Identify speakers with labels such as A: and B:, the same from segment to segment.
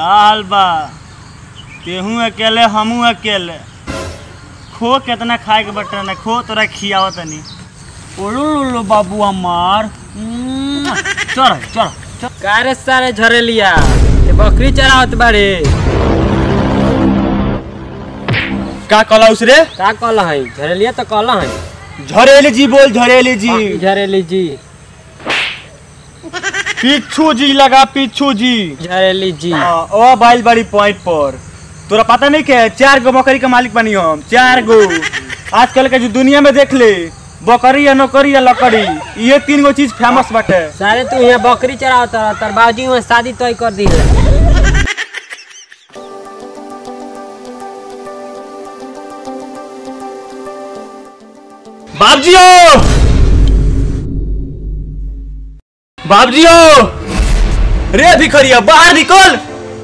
A: का हाल बा तेहू अकेले हमू अकेले खो केतना खाए के बटे ना खो तोरा खियाव तनी ओलो बाबू हमार उम्म, चल चल चल
B: का रे सारे झरेलिया ये बकरी चरावत बाड़े
A: का कहला उसरे
B: का कहला है झरेलिया तो कहला है
A: झरेली जी बोल झरेली जी
B: झरेली जी
A: पिच्छू जी लगा पिच्छू जी
B: झरेली जी
A: हाँ, ओ बाइल बाड़ी पॉइंट पर तोरा पता नहीं के चार गो बकरी के मालिक बनी हम चार गो आजकल के जो दुनिया में देख ले बकरी या नौकरी या लकड़ी ये तीन गो चीज फेमस बाटे
B: सारे तू यहाँ बकरी चरावत रह तर बाबूजी वहाँ शादी तय कर दी
A: बाबजियो बाबजियो रे भिखरिया बाहर निकल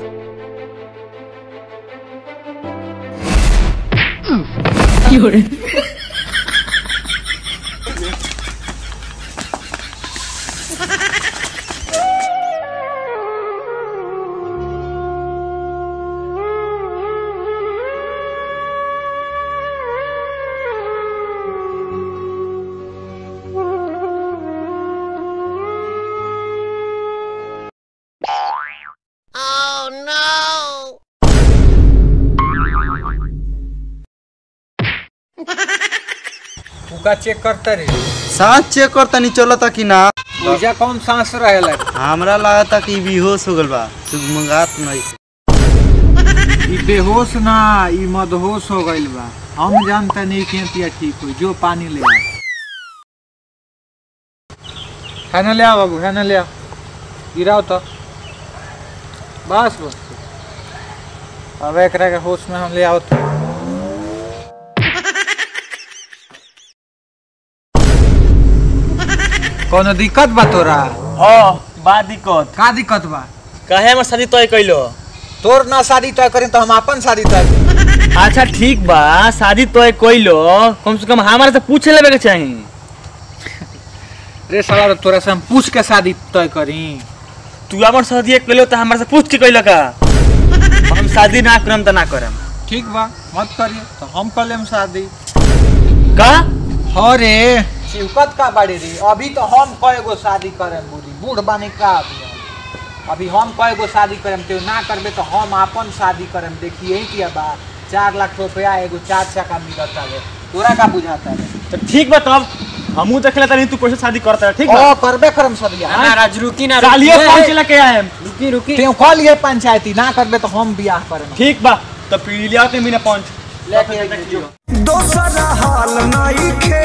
C: उका चेक करता रे
D: सांस चेक कर तनी चलता कि ना
C: पूजा कौन सांस रहेला
D: हमरा लागता कि बेहोश हो गल बा सुगमगात नहीं
C: ई बेहोश ना ई मदहोश हो गइल बा हम जानता नहीं कि पिया ठीक हो जो पानी ले आ है ना ले आ बाबू है ना ले आ गिराओ तो बस बस अब एकरा के होश में हम ले आओ तो कोनो दिक्कत बा तोरा
A: हाँ बा दिक्कत
C: का दिक्कत बा
A: काहे में शादी तय कैलो
C: तोर ना शादी तय करें तो हम अपन शादी तय करें।
A: अच्छा ठीक बा शादी तय कैलो कम से कम हमारे से पूछ लेवे के चाही
C: रे साला तोरा से हम पूछ के शादी तय करी
A: तू अपन शादी कैलो तो हमारे से पूछ के कैलो का हम शादी ना करम तो ना करम
C: ठीक बा मत करिए तो हम कर लेम शादी
A: का
C: हो रे शिवकत का बाड़ी रे अभी तो हम कए गो शादी करेम बूढ़ी बूढ़ बानी का अभी हम। अभी हम कए गो शादी करेम तो ना करबे तो हम अपन शादी करेम देखिए ही किया बा चार लाख रुपया एगो चार चक्का मिलत है तोरा का बुझाता रे
A: तो ठीक बा तब हमू देख लेता नहीं तू कैसे शादी करता है ठीक बा
C: ओ करबे करम सदिया
B: महाराज रुकी ना
A: चालिए
B: रुकी
A: पाँच लेके आए
B: रुकी रुकी
C: ते कह लिए पंचायती ना करबे तो हम बियाह करेम
A: ठीक बा तो पीढ़ी लिया के मीना पाँच
C: लेके आइए।
E: दोसरा हाल नइखे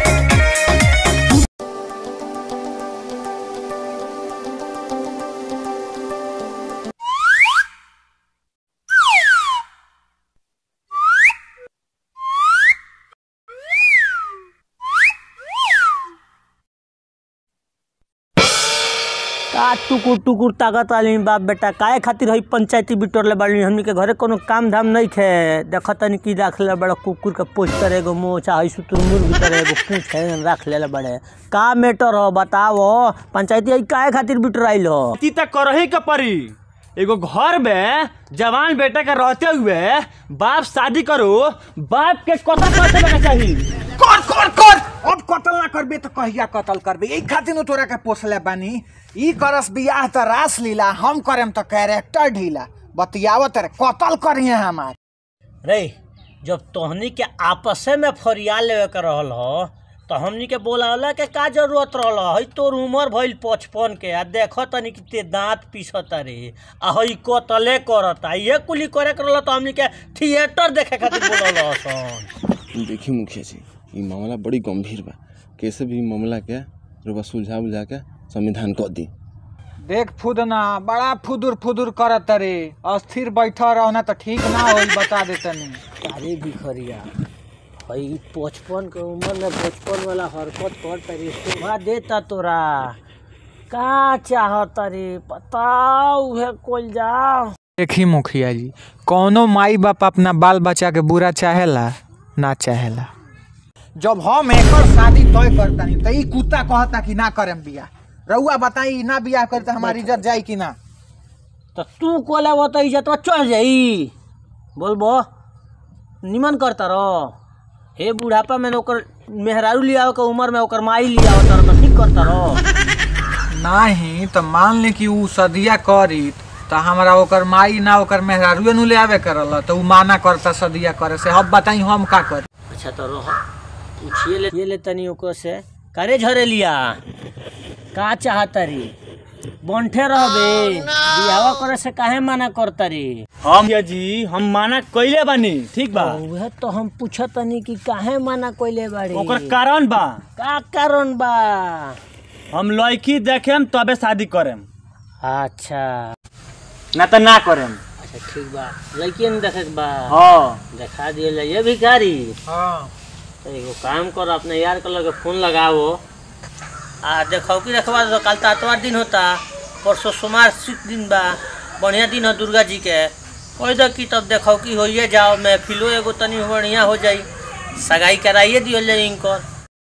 F: का टुकुर टुकुर ताकत वाली बाप बेटा काहे खातिर हई पंचायती बिटोर ले बाड़ी हमनी के घरे कोनो काम धाम नहीं खे देख तनी की रख ले बड़ा कुकुर के पोस्टर एगो मोचा हई सुतुर मुर्ग भीतर एगो पूछ है रख ले बड़े का मैटर हो बताओ पंचायती हई काहे खातिर बिटोर आइल हो
A: ती तक करही के परी एगो घर में जवान बेटा के रहते हुए बाप शादी करो बाप के कथा कर देवे के चाही
C: कर कर कर अब कतल ना करबे तो कहिया कतल करबे ई खातिर नु तोरा के पोसले बानी ई करस बियाह त रास लीला हम करेम तो कैरेक्टर ढीला बतियावत रे कतल करिए हमार
F: रे जब तोहनी के आपसे में फरिया लेवे के रहल हो तो हमनी के बोलावला के का जरूरत रहल हई तोर उम्र भइल पचपन के आ देख तनी कि ते दांत पीसत रे आ हई कतले करता ये कुली करे के रहल तो हमनी के थिएटर देखे खातिर बोलल हसन
G: देखी मुखिया जी ये मामला बड़ी गंभीर बा कैसे भी ई मामला के रुपा सुलझा बुझा के संविधान कह दी
C: देख फुदना बड़ा फुदुर फुदुर करत रे अस्थिर बैठा रहना तो ठीक ना होई बता दे तनी
F: अरे भिखरिया हई पचपन के उम्र में बचपन वाला हरकत कर तरी शोभा देता तोरा का चाहत रे बताओ उहे कोल जाओ
C: देखी मुखिया जी कौनो माई बाप अपना बाल बच्चा के बुरा चाहेला ना चाहेला जब हम एकर शादी तय करतानी त ई कुत्ता कहता कि ना करेम बियाह रउआ बताई ना बियाह करी त हमारी इज्जत जाई कि ना
F: तो तू कोले वो तो इज्जत चढ़ जाई बोलबो निमन करता रहो हे बुढ़ापा में न ओकर मेहरारू लियाओ के उम्र में ओकर माई लियाओ तर तो ठीक करता रहो
C: नाही तो मान ली कि ऊ सदिया करी तो हमरा ओकर माई ना ओकर मेहरारुए नु ले आवे करल तो ऊ माना करता सदिया करे से अब बताई हम का करी
F: अच्छा तो रहो पूछिए ले ये ले तनी ओकर से करे झरे लिया का चाहता री बंठे रहबे बियावा करे से काहे मना करता री
A: हम या जी हम माना कइले बानी ठीक बा
F: वह तो हम पूछत तनी कि काहे मना कइले बाड़ी
A: ओकर कारण बा
F: का कारण बा
A: हम लड़की देखेम तबे शादी करेम
F: अच्छा
A: ना तो ना करेम
F: अच्छा ठीक बा लड़की ने देखे के बा
A: हाँ
F: देखा दिए जाइए भिखारी
C: हां
F: तो एगो काम करो अपने यार के लगे फोन लगाओ आ देखो कि रखवा दो कल तो आतवार दिन होता परसों सोमवार शुक्र दिन बा बढ़िया दिन हो दुर्गा जी के कोई दो कि तब देखो कि होइए जाओ मैं फिलो एगो तनी बढ़िया हो जाई सगाई कराइए दियो जाई इनकर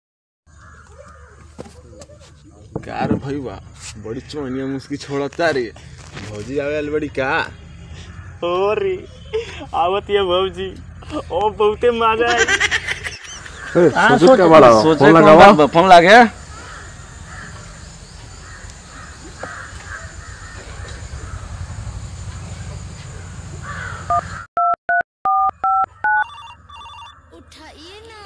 G: का रे भाई बा बड़ी चोनिया मुस्की छोड़ता रे भौजी आवेल बड़ी का
A: हो रे आवत ये भौजी ओ बहुते मजा आई
G: सोचो क्या बड़ा फोन लगावा फोन लागे
H: उठाइए ना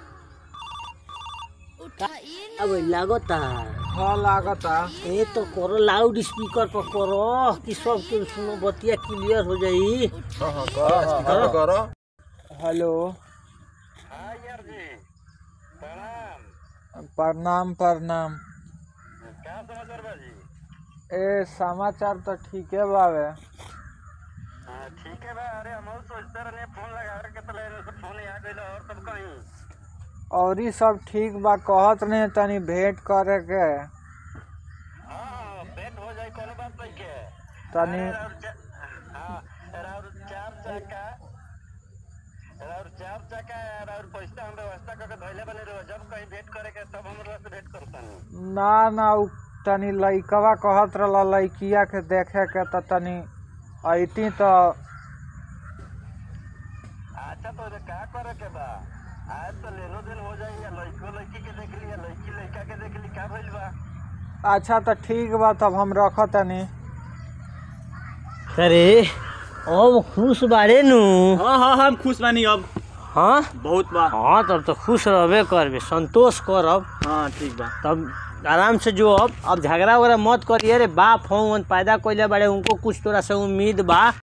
H: उठाइए ना
F: अब लागता
C: हां लागता
F: ए तो करो लाउड स्पीकर पर करो कि सब के सुनो बतिया क्लियर हो जाई
G: करो करो
C: हेलो प्रणाम प्रणाम ए समाचार तो ठीक है बावे और ही सब ठीक बा कहत नहीं तनी भेंट करे के तनी ना ना उ तनी लइकवा कहत रहल लइकिया के देखे के त तनी अइती तो अच्छा तो ठीक बा तब हम रख तनी
F: अरे अब खुश बारे नु
A: हाँ हाँ हम खुश बानी अब
F: हाँ
A: बहुत बा
F: हाँ तब तो खुश रहबे करबे संतोष करब
A: हाँ ठीक बा
F: तब आराम से जो अब अब झगड़ा वगैरह मत करिए रे बाप हों पैदा कइले बाड़े उनको कुछ तोरा से उम्मीद बा